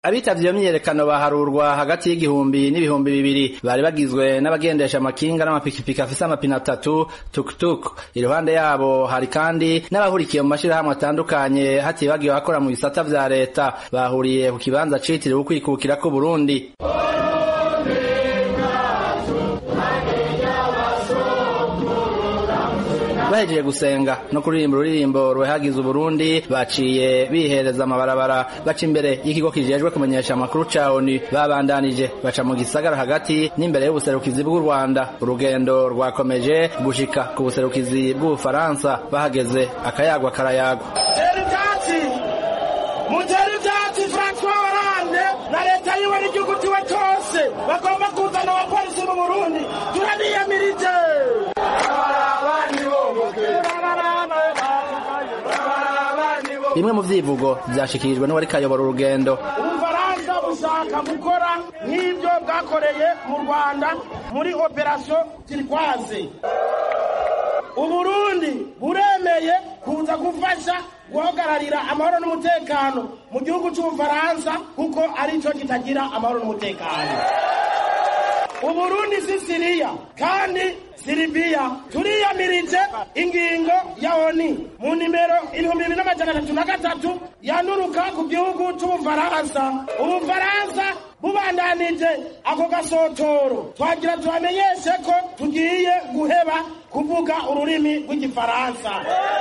abitavye iyo myiyerekano baharurwa hagati y'igihumbi n'ibihumbi bibiri bari bagizwe n'abagendesha amakinga n'amapikipiki afise amapine atatu tukutuku iruhande yabo hari kandi n'abahurikiye mu mashirahamwe atandukanye hatibagiwe abakora mu bisata vya leta bahuriye ku kibanza citiriwe ukwikukira k'uburundi bahejeje gusenga no kuririmba ururirimbo ruhagize uburundi baciye bihereza amabarabara baca imbere y'ikigo kijejwe kumenyesha amakuru ca onu babandanije baca mu gisagara hagati n'imbere y'ubuserukizi bw'u rwanda urugendo rwakomeje gushika ku buserukizi bw'ubufaransa bahageze akayagwa karayagwa mutera ivyatsi francois hollande na leta yiwe n'igihugu ciwe cose bagomba kuzana abapolisi mu burundi turabiyamirije bimwe mu vyivugo vyashikirijwe n'uwari kayobora urugendo ubufaransa bushaka gukora nk'ivyo bwakoreye mu rwanda muri operasiyo tirikwaze uburundi buremeye kuza gufasha guhagararira amahoro n'umutekano mu gihugu c'ubufaransa kuko arico kitagira amahoro n'umutekano uburundi si siriya kandi siribiya turiyamirije ingingo ya oni mu nimero ibihumbi bibiri n'amajana atatu na gatatu yanuruka ku gihugu c'ubufaransa ubufaransa bubandanije ako gasotoro twagira tubamenyeshe ko tugiye guheba kuvuga ururimi rw'igifaransa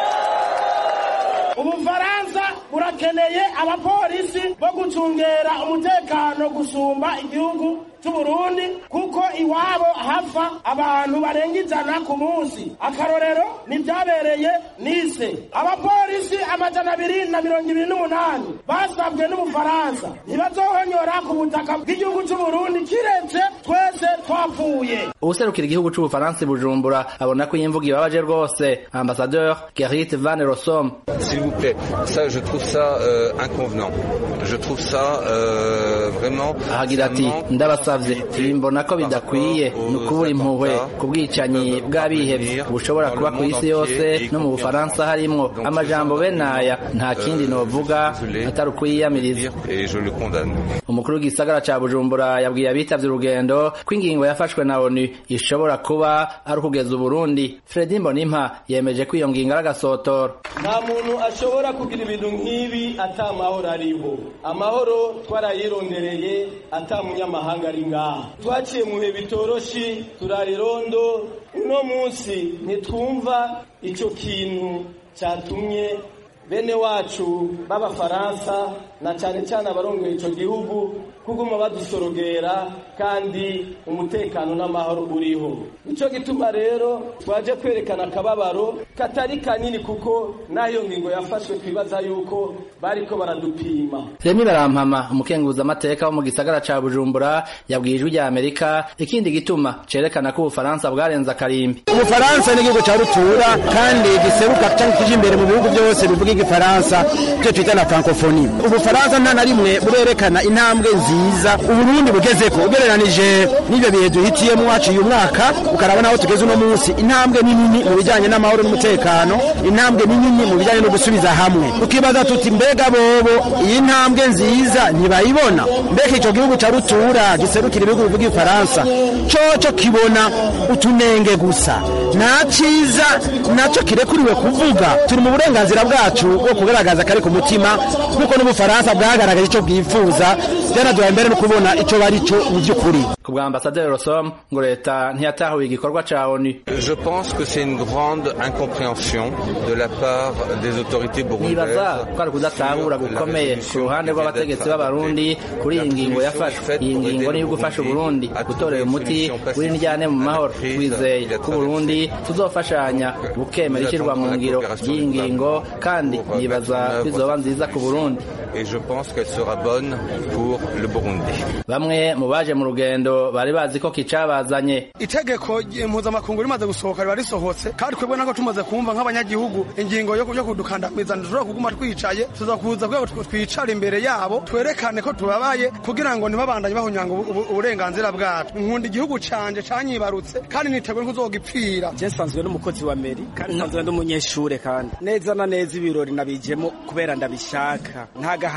ubufaransa burakeneye abapolisi bo gucungera umutekano gusumba igihugu c'uburundi kuko iwabo hapfa abantu barenga ijana ku munsi akarorero nivyabereye nise abapolisi amajana abiri na mirongo ibiri n'umunani basabwe n'ubufaransa ntibazohonyora ku butaka bw'igihugu c'uburundi kiretse twese twapfuye uwuserukira igihugu c'ubufaransa i bujumbura abona ko iyi mvugo ibabaje rwose ambasadeur gerrit van rosom s'il vous plaît ça je trouve ça euh, inconvenant je trouve ça euh, vraiment ahagira ati ndabasavye ibi mbona ko bidakwiye ni ukubura impuhwe ku bwicanyi bw'abihevye bushobora kuba ku isi yose no mu bufaransa harimwo amajambo bene aya nta kindi novuga atari ukwiyamiriza et je le condamne umukuru w'igisagara ca bujumbura yabwiye abitavye urugendo ko ingingo yafashwe na onu ishobora kuba ari ukugeza uburundi fredi mbonimpa yemeje ko iyo ngingo ari agasotoro nta muntu ashobora kugira ibintu nk'ibi ata amahoro ariho amahoro twarayirondereye ata munyamahanga ari ngaha twaciye mu bihe bitoroshi turarirondo uno munsi ntitwumva ico kintu catumye bene wacu b'abafaransa na cane cane abarongoye ico gihugu kuguma badusorogera kandi umutekano n'amahoro uriho nico gituma rero twaje kwerekana akababaro katari kanini kuko n'ayo ngingo yafashwe twibaza yuko bariko baradupima remi barampama umukenguza amateka wo mu gisagara ca bujumbura yabwiye ijwi rya amerika ikindi gituma cerekana ko ubufaransa bwarenze akarimbi ubufaransa ni igihugu ca rutura kandi giseruka canke kije imbere mu bihugu byose bivuga igifaransa ivyo twita na francophonie ubufaransa nta na rimwe burerekana intambwe nziza uburundi bugezeko ugereranije n'ivyo bihe duhitiyemo haciye umwaka ukarabona aho tugeze uno munsi intambwe ni nini mu bijanye n'amahoro n'umutekano intambwe ni nini mu bijanye no gusubiza hamwe tukibaza tuti mbega bobo iyi ntambwe nziza ntibayibona mbega ico gihugu ca rutura giserukira ibihugu bivuga igifaransa coco kibona utunenge gusa nta ciza naco kirekuriwe kuvuga turi mu burenganzira bwacu bwo kugaragaza kari ku mutima nk'uko n'ubufaransa bwagaragaje ico bwifuza byanaduhaye mbere no kubona ico bari co mu vy'ukuri ku bwa ambasaderi rosom ngo leta ntiyatahuye igikorwa ca onu je pense que c'est une grande incompréhension de la part des autorités nibaza burundaises ko ari ukudatahura gukomeye ku ruhande rw'abategetsi b'abarundi kuri iyi ngingo yafashwe iyi ngingo niyo gufasha uburundi gutorera umuti w'indyane mu mahoro twizeye ko uburundi tuzofashanya bukemera ishyirwa mu ngiro ry'iyi ngingo kandi nibaza ko izoba nziza ku burundi et je pense qu'elle sera bonne pour le Burundi. bamwe mu baje mu rugendo bari bazi ko kicabazanye itegeko mpuzamakungu rimaze gusohoka riba risohotse kandi twebwe nako tumaze kumva nk'abanyagihugu ingingo yo yo kudukandamiza ntidushobora kuguma twicaye tuza kuza kugira ngo twicara imbere yabo twerekane ko tubabaye kugira ngo ntibabandanye bahunyanga ubu- ubu- uburenganzira bwacu nkunda igihugu canje canyibarutse kandi niteguye nk'uzogipfira je nsanzwe n'umukozi wa meri kandi nsanzwe n'umunyeshure kandi neza na neza ibirori nabijemo kubera ndabishaka nta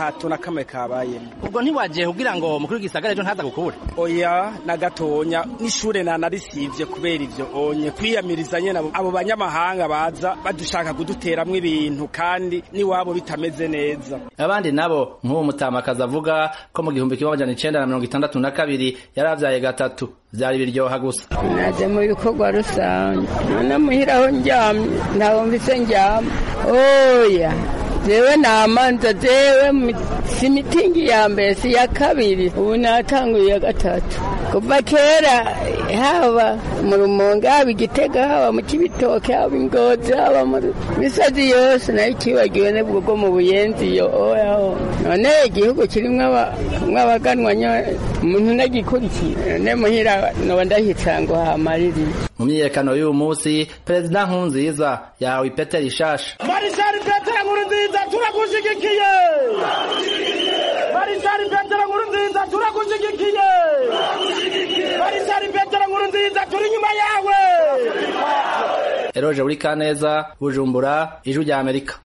gahato na kamwe kabayemo ubwo ntiwagiye kugira ngo umukuru w'igisagara ejo ntaza gukure oya na gatonya n'ishure nanarisivye kubera ivyo onye kwiyamiriza nyene abo- abo banyamahanga baza badushaka kuduteramwo ibintu kandi n'iwabo bitameze neza abandi nabo nk'uwo mutamakazi avuga ko mu gihumbi kimwe amajana icenda na mirongo itandatu na kabiri yaravyaye gatatu vyari biryoha gusa naje mu bikorwa rusange none muhira aho ndyamye ntabwo mvise ndyama oya jewe namanza jewe mi- si mitingi ya mbere si ya kabiri ubu natanguye iya gatatu kuva kera haba mu rumonge haba igitega haba mu kibitoke haba ingozi haba mu misozi yose nayo ikibagiwe nibwo bwo mu buyenzi iyo oyaho none igihugu kirimwo aba- abaganwa nyo- umuntu nagikurikiye none muhira noba ndahitsa ngo hamaririye mu myiyerekano y'uyu munsi perezida nkurunziza yahawe ipete rishasha marishari petero nkuru nziza turagushyigikiye marishari petero nkuru nziza turagushyigikiye marishari petero nkuru nziza turi inyuma yawe eroje uri kaneza bujumbura ijwi rya amerika